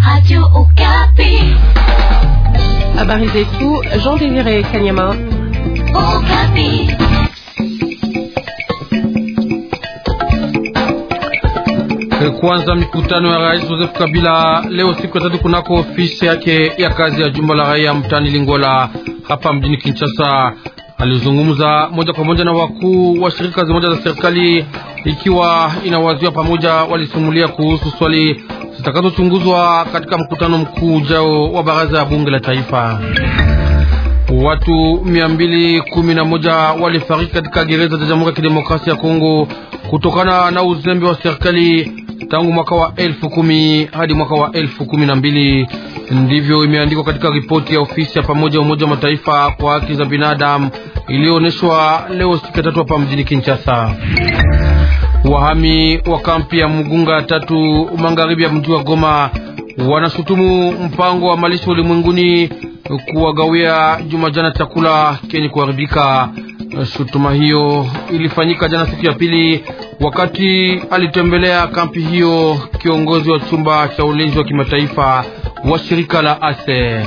Radio Okapi. Habari zetu Jean Désiré Kanyama. Okapi. Kwanza mikutano ya Rais Joseph Kabila leo siku ya tatu kunako ofisi yake ya kazi ya jumba la raia mtani Lingola hapa mjini Kinshasa. Alizungumza moja kwa moja na wakuu wa shirika zimoja za serikali ikiwa inawaziwa pamoja, walisumulia kuhusu swali zitakazochunguzwa katika mkutano mkuu ujao wa baraza ya bunge la taifa. Watu mia mbili kumi na moja walifariki katika gereza za Jamhuri ya Kidemokrasia ya Kongo kutokana na uzembe wa serikali tangu mwaka wa elfu kumi hadi mwaka wa elfu kumi na mbili. Ndivyo imeandikwa katika ripoti ya ofisi ya pamoja ya Umoja wa Mataifa kwa haki za binadamu iliyoonyeshwa leo siku ya tatu hapa mjini Kinshasa. Wahami wa kampi ya Mugunga tatu magharibi ya mji wa Goma wanashutumu mpango wa malisho ulimwenguni kuwagawia juma jana chakula kenye kuharibika. Shutuma hiyo ilifanyika jana siku ya pili, wakati alitembelea kampi hiyo kiongozi wa chumba cha ulinzi wa kimataifa wa shirika la ASER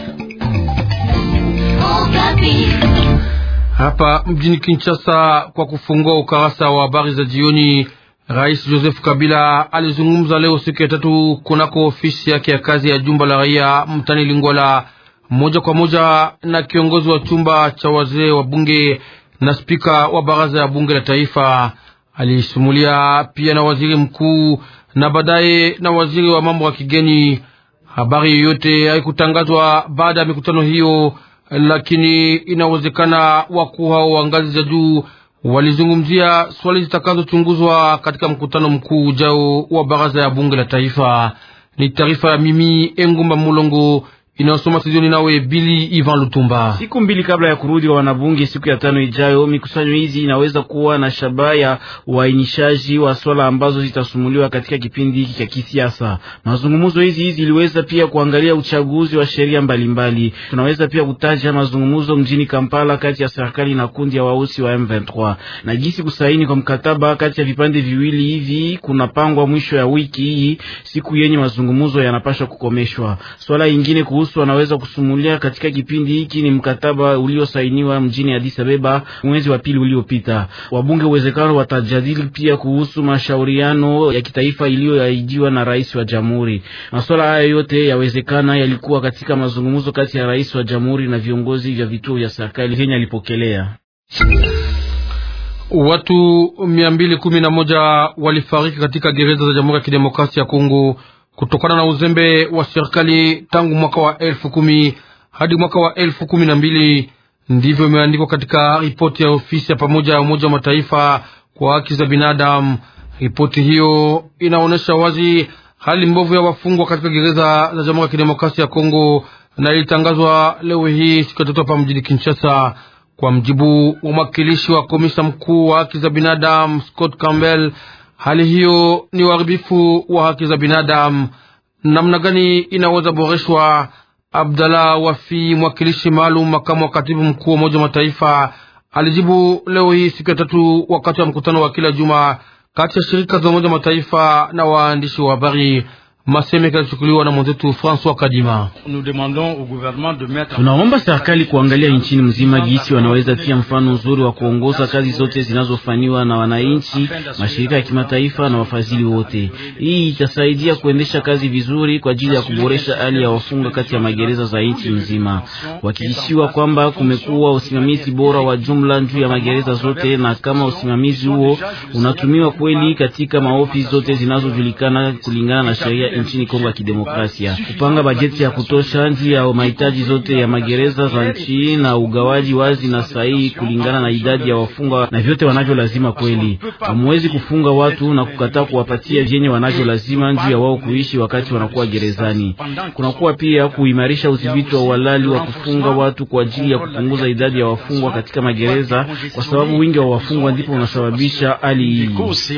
hapa mjini Kinshasa. Kwa kufungua ukarasa wa habari za jioni, Rais Joseph Kabila alizungumza leo siku ya tatu kunako ofisi yake ya kazi ya jumba la raia mtani Lingwala, moja kwa moja na kiongozi wa chumba cha wazee wa bunge na spika wa baraza ya bunge la taifa. Alisumulia pia na waziri mkuu na baadaye na waziri wa mambo ya kigeni. Habari yoyote haikutangazwa baada ya mikutano hiyo, lakini inawezekana wakuu hao wa ngazi za juu walizungumzia swali zitakazochunguzwa katika mkutano mkuu ujao wa baraza ya bunge la taifa. Ni taarifa ya mimi Engumba Mulongo inayosoma studioni nawe Bili Ivan Lutumba. Siku mbili kabla ya kurudi wa wanabunge siku ya tano ijayo, mikusanyo hizi inaweza kuwa na shabaha ya uainishaji wa swala ambazo zitasumuliwa katika kipindi hiki cha kisiasa. Mazungumzo hizi hizi iliweza pia kuangalia uchaguzi wa sheria mbalimbali. Tunaweza pia kutaja mazungumzo mjini Kampala kati ya serikali na kundi ya wausi wa M23 na jinsi kusaini kwa mkataba kati ya vipande viwili hivi kunapangwa mwisho ya wiki hii, siku yenye mazungumzo yanapaswa kukomeshwa. Swala ingine kuhusu wanaweza kusumulia katika kipindi hiki ni mkataba uliosainiwa mjini Addis Abeba mwezi wa pili uliopita. Wabunge uwezekano watajadili pia kuhusu mashauriano ya kitaifa iliyoahidiwa na rais wa jamhuri. Masuala haya yote yawezekana yalikuwa katika mazungumzo kati ya rais wa jamhuri na viongozi vya vituo vya serikali vyenye alipokelea. Watu mia mbili kumi na moja walifariki katika gereza za Jamhuri ya Kidemokrasia ya Kongo kutokana na uzembe wa serikali tangu mwaka wa elfu kumi hadi mwaka wa elfu kumi na mbili. Ndivyo imeandikwa katika ripoti ya ofisi ya pamoja ya Umoja wa Mataifa kwa haki za binadamu. Ripoti hiyo inaonyesha wazi hali mbovu ya wafungwa katika gereza za Jamhuri ya Kidemokrasia ya Kongo na ilitangazwa leo hii siku ya tatu hapa mjini Kinshasa. Kwa mjibu wa mwakilishi wa komisa mkuu wa haki za binadamu Scott Campbell, hali hiyo ni uharibifu wa haki za binadamu. Namna gani inaweza boreshwa? Abdallah Wafi, mwakilishi maalum makamu wa katibu mkuu wa Umoja wa Mataifa, alijibu leo hii siku ya tatu wakati wa mkutano wa kila juma kati ya shirika za Umoja wa Mataifa na waandishi wa habari. Maseme kalichukuliwa na mwenzetu François Kadima. Tunaomba serikali kuangalia nchini mzima gisi wanaweza tia mfano nzuri wa kuongoza kazi zote zinazofanywa na wananchi, mashirika ya kimataifa na wafadhili wote. Hii itasaidia kuendesha kazi vizuri kwa ajili ya kuboresha hali ya wafunga kati ya magereza za nchi nzima, kuhakikishiwa kwamba kumekuwa usimamizi bora wa jumla juu ya magereza zote, na kama usimamizi huo unatumiwa kweli katika maofisi zote zinazojulikana kulingana na sheria nchini Kongo ya Kidemokrasia, kupanga bajeti ya kutosha njia ya mahitaji zote ya magereza za nchi na ugawaji wazi na sahihi kulingana na idadi ya wafungwa na vyote wanavyo lazima. Kweli hamwezi kufunga watu na kukataa kuwapatia vyenye wanavyo lazima njuu ya wao kuishi wakati wanakuwa gerezani. Kunakuwa pia kuimarisha udhibiti wa uhalali wa kufunga watu kwa ajili ya kupunguza idadi ya wafungwa katika magereza, kwa sababu wingi wa wafungwa ndipo unasababisha hali hii.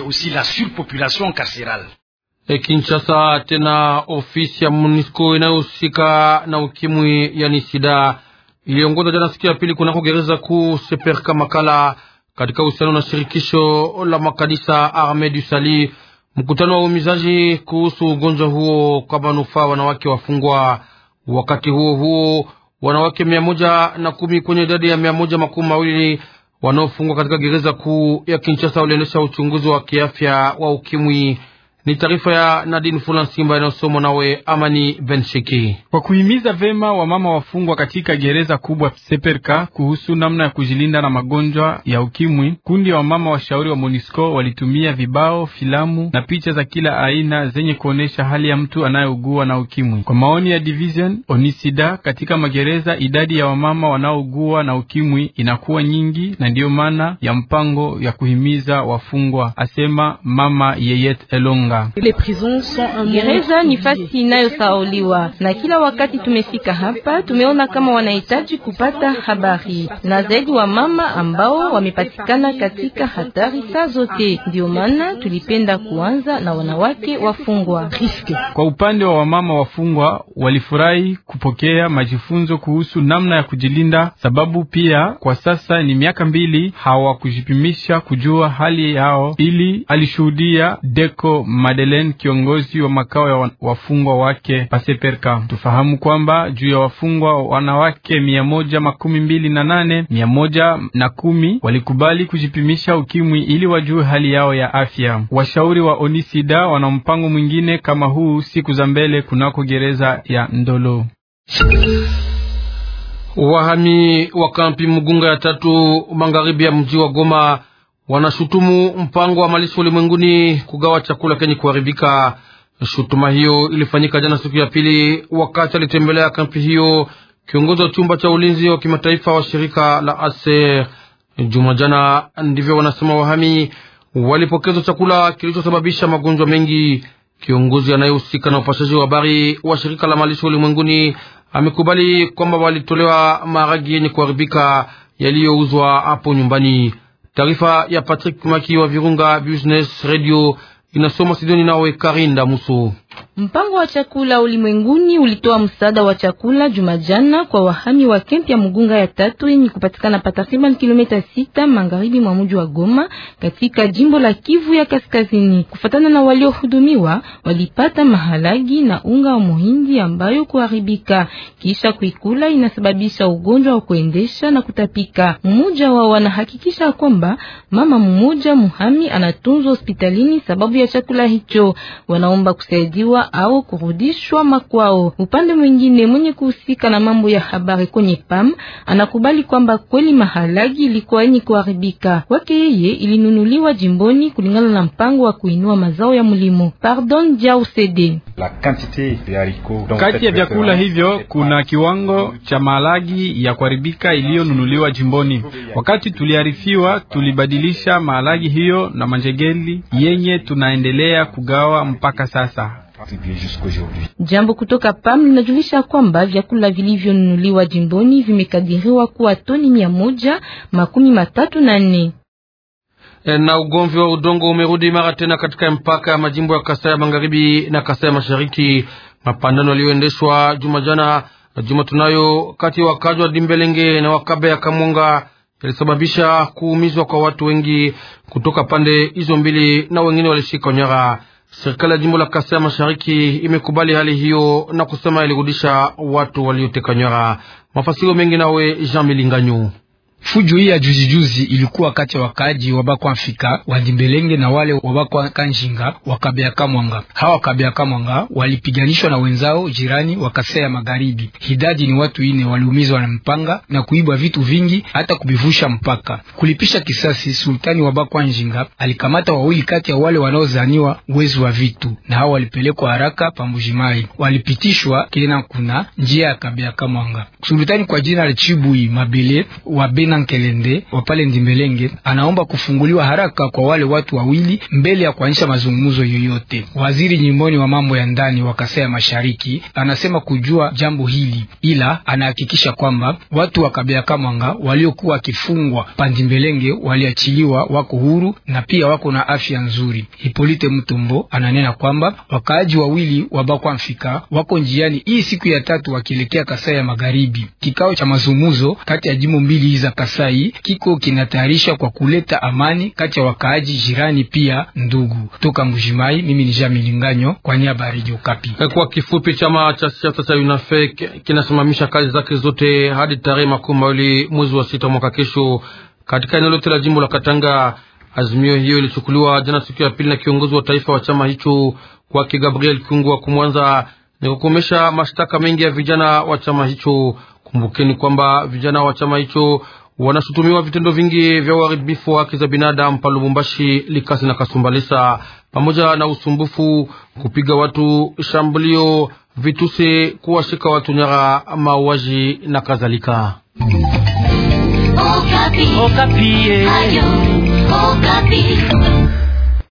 E, Kinshasa tena ofisi ya MONUSCO inayohusika na ukimwi yani sida iliongoza jana siku ya pili kunako gereza kuu Seperka Makala katika uhusiano na shirikisho la makanisa Arme du Sali mkutano wa uhimizaji kuhusu ugonjwa huo kwa manufaa wanawake wafungwa. Wakati huo huo, wanawake mia moja na kumi kwenye idadi ya mia moja makumi mawili wanaofungwa katika gereza kuu ya Kinshasa waliendesha uchunguzi wa kiafya wa ukimwi. Ni taarifa ya Nadine Fula Simba inayosomwa nawe Amani Bensheki. Kwa kuhimiza vema wamama wafungwa katika gereza kubwa Seperka kuhusu namna ya kujilinda na magonjwa ya ukimwi, kundi ya wamama washauri wa MONUSCO walitumia vibao, filamu na picha za kila aina zenye kuonesha hali ya mtu anayeugua na ukimwi. Kwa maoni ya Division Onisida, katika magereza idadi ya wamama wanaougua na ukimwi inakuwa nyingi, na ndiyo maana ya mpango ya kuhimiza wafungwa, asema mama Yeyet Elonga. Gereza ni fasi inayosauliwa na kila wakati tumefika hapa, tumeona kama wanahitaji kupata habari na zaidi wa mama ambao wamepatikana katika hatari saa zote. Ndio maana tulipenda kuanza na wanawake wafungwa. Kwa upande wa wamama wafungwa, walifurahi kupokea majifunzo kuhusu namna ya kujilinda, sababu pia kwa sasa ni miaka mbili hawakujipimisha kujua hali yao, ili alishuhudia Deko Madeleine, kiongozi wa makao ya wafungwa wake Paseperka. Tufahamu kwamba juu ya wafungwa wanawake mia moja makumi mbili na nane mia moja na kumi walikubali kujipimisha ukimwi ili wajue hali yao ya afya. Washauri wa Onisida wana mpango mwingine kama huu siku za mbele kunako gereza ya Ndolo. Wahami wa kampi Mugunga ya tatu magharibi ya mji wa Goma wanashutumu mpango wa malisho ulimwenguni kugawa chakula kenye kuharibika. Shutuma hiyo ilifanyika jana siku ya pili, wakati alitembelea kampi hiyo kiongozi wa chumba cha ulinzi wa kimataifa wa shirika la ASER. Juma jana, ndivyo wanasema wahami walipokezwa chakula kilichosababisha magonjwa mengi. Kiongozi anayehusika na upashaji wa habari wa shirika la malisho ulimwenguni amekubali kwamba walitolewa maharagi yenye kuharibika yaliyouzwa hapo nyumbani. Taarifa ya Patrick Maki wa Virunga Business Radio inasoma Sidoni nawe Karinda Muso. Mpango wa chakula ulimwenguni ulitoa msaada wa chakula Jumajana kwa wahami wa kempi ya Mugunga ya tatu yenye kupatikana pa takriban kilomita sita magharibi mwa mji wa Goma katika jimbo la Kivu ya Kaskazini. Kufatana na waliohudumiwa, walipata mahalagi na unga wa muhindi ambayo kuharibika kisha kuikula inasababisha ugonjwa wa kuendesha na kutapika. Mmoja wao wanahakikisha kwamba mama mmoja muhami anatunzwa hospitalini sababu ya chakula hicho. Wanaomba kusaidiwa au kurudishwa makwao. Upande mwingine, mwenye kuhusika na mambo ya habari kwenye PAM anakubali kwamba kweli mahalagi ilikuwa yenye kuharibika. Kwake yeye ilinunuliwa jimboni kulingana na mpango wa kuinua mazao ya mlimo. Pardon Jau CD. Kati ya vyakula hivyo kuna kiwango cha mahalagi ya kuharibika iliyonunuliwa jimboni. Wakati tuliarifiwa, tulibadilisha mahalagi hiyo na manjegeli yenye tunaendelea kugawa mpaka sasa. Jambo kutoka PAM linajulisha kwamba vyakula vilivyonunuliwa jimboni vimekadiriwa kuwa toni mia moja makumi matatu na nne. Na ugomvi wa udongo umerudi mara tena katika mpaka ya majimbo ya Kasai ya magharibi na Kasai ya mashariki. Mapandano yaliyoendeshwa juma jana juma tunayo kati ya wakazi wa Dimbelenge na wakabe ya Kamwanga yalisababisha kuumizwa kwa watu wengi kutoka pande hizo mbili, na wengine walishika nyara. Serikali ya jimbo la Kasai ya mashariki imekubali hali hiyo na kusema ilirudisha watu walioteka nyara. Mafasiro mengi nawe Jean Milinganyo. Fujo hii ya juzi juzi ilikuwa kati ya wakaaji wa Bakwamfika wa Dimbelenge na wale wa Bakwa Kanjinga wa Kabea Kamwanga. Hawa Kabea Kamwanga walipiganishwa na wenzao jirani wa Kasai ya Magharibi. Idadi ni watu ine waliumizwa na mpanga na kuibwa vitu vingi hata kubivusha mpaka. Kulipisha kisasi, sultani wa Bakwa Njinga alikamata wawili kati ya wale wanaozaniwa wezi wa vitu, na hawa walipelekwa haraka Pambujimai, walipitishwa tena kuna njia ya Kabea Kamwanga. Sultani kwa jina la Chibui Mabele wa Nkelende wa pale Ndimbelenge anaomba kufunguliwa haraka kwa wale watu wawili mbele ya kuanzisha mazungumzo yoyote. Waziri nyimboni wa mambo ya ndani wa Kasai ya Mashariki anasema kujua jambo hili, ila anahakikisha kwamba watu wa Kabea Kamwanga waliokuwa wakifungwa Pandimbelenge waliachiliwa, wako huru na pia wako na afya nzuri. Hipolite Mtumbo ananena kwamba wakaaji wawili wa Bakwamfika wako njiani hii siku ya tatu wakielekea Kasai ya Magharibi. Kikao cha mazungumzo kati ya jimbo mbili za Kasai kiko kinatayarisha kwa kuleta amani kati ya wakaaji jirani pia ndugu. Toka Mbujimai, mimi ni Jean Milinganyo kwa niaba ya Radio Okapi. Kwa kifupi, chama cha siasa cha UNAFEC kinasimamisha kazi zake zote hadi tarehe makumi mawili mwezi wa sita mwaka kesho katika eneo lote la jimbo la Katanga. Azimio hiyo ilichukuliwa jana siku ya pili na kiongozi wa taifa wa chama hicho kwake Gabriel Kiungu wa Kumwanza ni kukomesha mashtaka mengi ya vijana wa chama hicho. Kumbukeni kwamba vijana wa chama hicho wanashutumiwa vitendo vingi vya uharibifu wa haki za binadamu pa Lubumbashi, Likasi na Kasumbalesa, pamoja na usumbufu, kupiga watu, shambulio, vitusi, kuwashika watu nyara, mauaji na kadhalika. Okapi. Okapi. Ayo, Okapi.